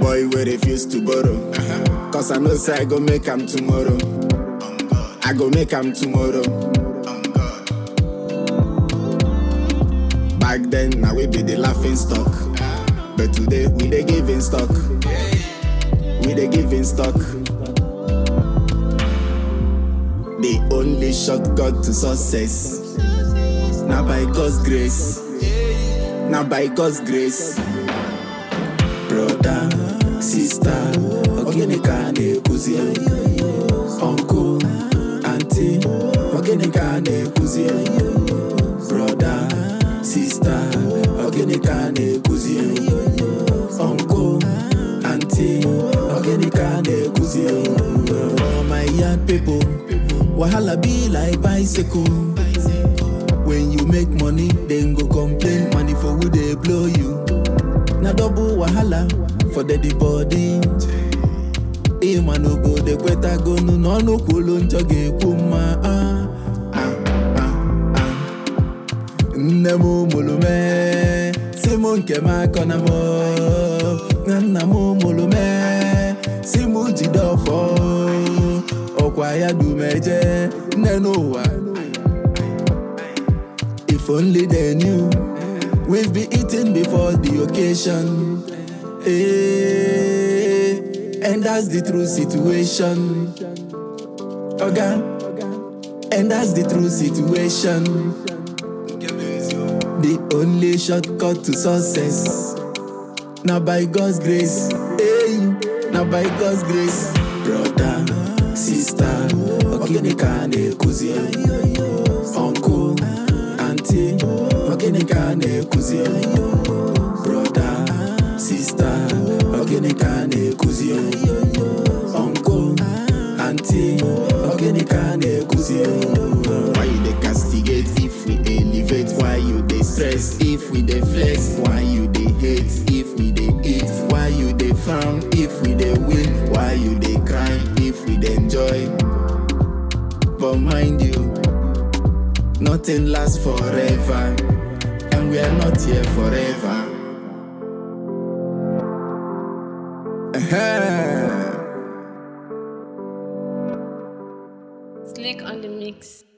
boy wey refuse to borrow. Cause I know say I go make am tomorrow. I go make am tomorrow. Back then, now we be the laughing stock. But today, we dey giving stock. We dey giving stock. The only shortcut to success. Now by God's grace. Now by God's grace. Brother, sister, ogene ka a na-ekwuzi Uncle, auntie, ogene ka a na-ekwuzi Brother, sister, ogene ka a na-ekwuzi Uncle, auntie, ogene ka a na-ekwuzi For my young people, wahala be like bicycle When you make money, then go complain money for who they blow you. Na double wahala for the the body. Ịma n'obodo ekwetagonu n'ọnụ kwulu njọ ga-ekwu mma ah, ah, ah, ah. Nne m mụrụ mee si m nke m akọ na m na nna m mụrụ mee si m jide ọfọ ọkwa ya dumeje nne n'ụwa If only they knew we've been eating before the occasion. Eh, and that's the true situation. Okay? And that's the true situation. The only shortcut to success. Now by God's grace. Hey, now by God's grace. Brother, sister, ogene ka a na-ekuzi. Uncle, auntie, ogene ka a na-ekuzi. Brother, sister, ogene ka a na-ekuzi. Uncle, auntie, ogene ka a na-ekuzi. Why you dey castigate if we elevate? Why you dey stress if we dey flex? Why you dey hate if we dey eat? Why you dey frown if we dey win? Why you dey cry if we dey enjoy? But mind you, nothing lasts forever, and we are not here forever. Slick on the mix.